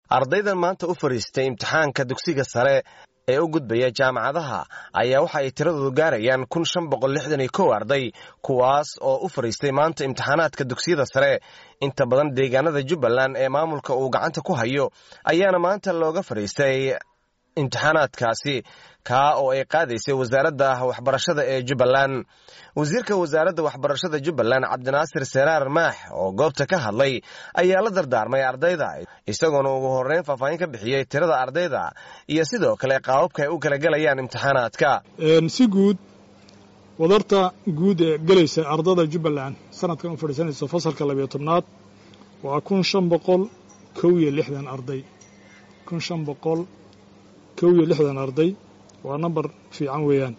ardaydan maanta u fadhiistay imtixaanka dugsiga sare ee u gudbaya jaamacadaha ayaa waxa ay tiradoodu gaarayaan kun shan boqol lixdan iyo kow arday kuwaas oo u fadhiistay maanta imtixaanaadka dugsiyada sare inta badan deegaanada jubbaland ee maamulka uu gacanta ku hayo ayaana maanta looga fadhiistay imtixaanaadkaasi kaa oo ay qaadaysay wasaaradda waxbarashada ee jubbaland wasiirka wasaaradda waxbarashada jubbaland cabdinaasir seraar maax oo goobta ka hadlay ayaa la dardaarmay ardayda isagoona ugu horreyn faahfaahin ka bixiyey tirada ardayda iyo sidoo kale qaababka ay u kala gelayaan imtixaanaadka si guud wadarta guud ee gelaysa ardada jubbaland sanadkan u fadhiisanaysa fasalka labiyo tobnaad waa kun shan boqol kow iyo lixdan arday kun shan boqol kow iyo lixdan arday waa nambar fiican weeyaan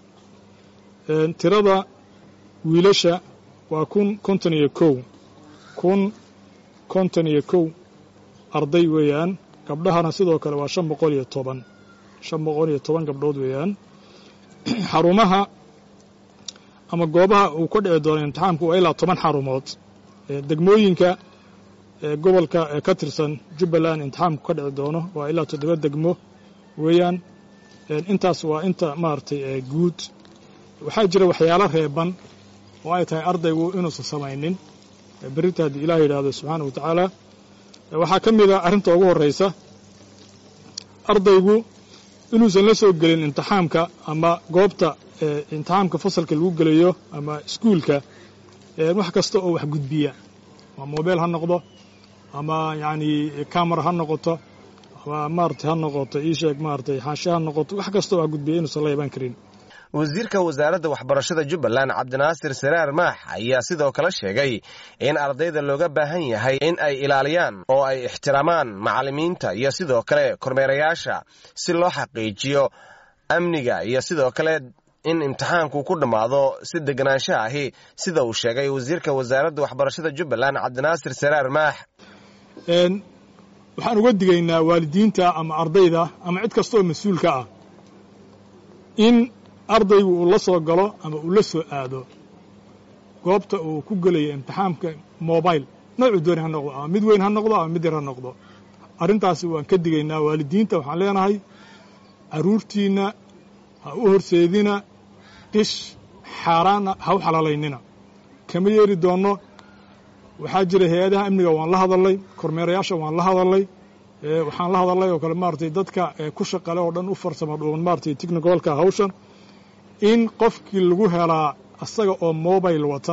tirada wiilasha waa kun konton iyo kow kun konton iyo kow arday weeyaan gabdhahana sidoo kale waa shan boqol iyo toban shan boqol iyo toban gabdhood weeyaan xarumaha ama goobaha uu ka dhici doono imtixaamku waa ilaa toban xarumood degmooyinka gobolka ee ka tirsan jubbaland imtixaamku ka dhici doono waa ilaa toddoba degmo weeyaan intaas waa inta maaragtay guud waxaa jira waxyaalo reeban oo ay tahay ardaygu inuusan samaynin berrinta haddii ilaah yidhaahdo subxaana wa tacaala waxaa ka mid a arrinta ugu horraysa ardaygu inuusan la soo gelin imtixaamka ama goobta imtixaamka fasalka lagu gelayo ama iskuulka wax kasta oo wax gudbiya ama mobeel ha noqdo ama yacni camera ha noqoto ama maarata ha noqoto ii sheeg maaratay xaashe ha noqoto wax kasta oo wax gudbiya inuusan la iban karin wasiirka wasaaradda waxbarashada jubbaland cabdinaasir saraar maax ayaa sidoo kale sheegay in ardayda looga baahan yahay in ay ilaaliyaan oo ay ixtiraamaan macallimiinta iyo sidoo kale kormeerayaasha si loo xaqiijiyo amniga iyo sidoo kale in imtixaanku ku dhammaado si deganaansho ahi sida uu sheegay wasiirka wasaaradda waxbarashada jubbaland cabdinaasir saraar maax waxaan uga digaynaa waalidiinta ama ardayda ama cid kasta oo mas-uulka ah in ardaygu uu la soo galo ama uu la soo aado goobta uu ku gelayo imtixaamka mobile noocuu dooni ha noqdo ama mid weyn ha noqdo ama mid yar ha noqdo arrintaasi waan ka digaynaa waalidiinta waxaan leenahay carruurtiinna ha u horseedina qish xaaraana ha u xalaalaynina kama yeeri doonno waxaa jira hay-adaha amniga waan la hadalnay kormeerayaasha waan la hadalnay waxaan la hadalnay oo kale maaratay dadka ku shaqale oo dhan u farsamo dhuuban maaratay technicalka hawshan in qofkii lagu helaa asaga oo mobile wata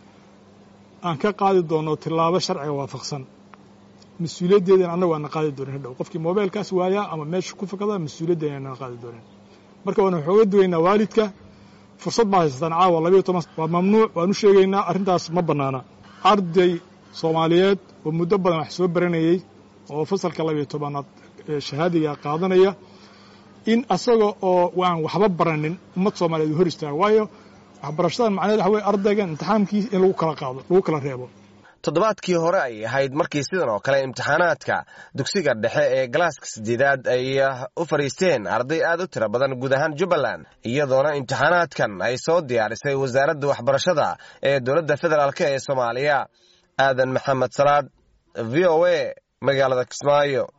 aan ka qaadi doonno tillaabo sharciga waafaqsan mas-uuliyaddeedana annagu aana qaadi doonin hadhow qofkii mobilekaas waayaa ama meesha ku fakada mas-uuliyaddeena aanana qaadi doonin marka waan waxooga dugaynaa waalidka fursad baa haysataan caawa labayo toban waa mamnuuc waan u sheegaynaa arrintaas ma bannaana arday soomaaliyeed oo muddo badan wax soo baranayey oo fasalka labayo tobanaad shahaadiga qaadanaya in asaga oo waan waxba baranin ummad soomaaliyeed u hor istaago waayo waxbarashadan macnaheed waxa weye ardaygan imtixaamkiis in lagu kala qaado lagu kala reebo toddobaadkii hore ay ahayd markii sidan oo kale imtixaanaadka dugsiga dhexe ee galaaska sideedaad ay u fadhiisteen arday aad u tiro badan guud ahaan jubbaland iyadoona imtixaanaadkan ay soo diyaarisay wasaaradda waxbarashada ee dowladda federaalk ee soomaaliya aadan maxamed salaad v o a magaalada kismaayo